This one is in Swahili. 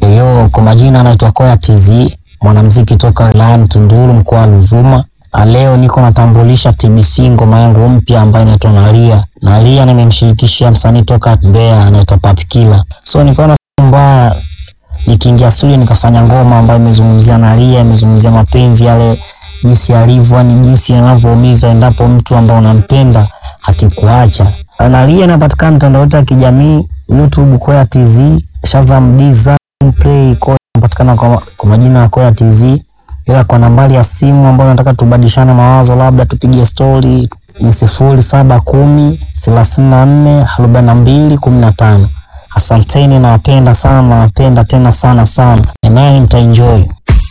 Yo, kwa majina anaitwa Koya TZ, mwanamuziki toka wilayani Tunduru mkoa wa Ruvuma. Ah, Leo niko natambulisha TBC ngoma yangu mpya ambayo inaitwa Nalia. Nalia nimemshirikishia msanii toka Mbeya anaitwa Papi Killa. So nikaona si mbaya nikiingia studio nikafanya ngoma ambayo imezungumzia Nalia, imezungumzia mapenzi yale jinsi alivyo, yani jinsi yanavyoumiza endapo mtu ambaye unampenda akikuacha. Nalia inapatikana mitandao yote ya kijamii, YouTube Koya TZ, Shazam Deezer, Play Koya inapatikana kwa, kwa majina ya Koya TZ, ila kwa nambari ya simu ambayo nataka tubadilishane mawazo, labda tupige stori ni sifuri saba kumi thelathini na nne arobaini na mbili kumi na tano. Asanteni, nawapenda sana, nawapenda tena sana sana, imani mtaenjoy.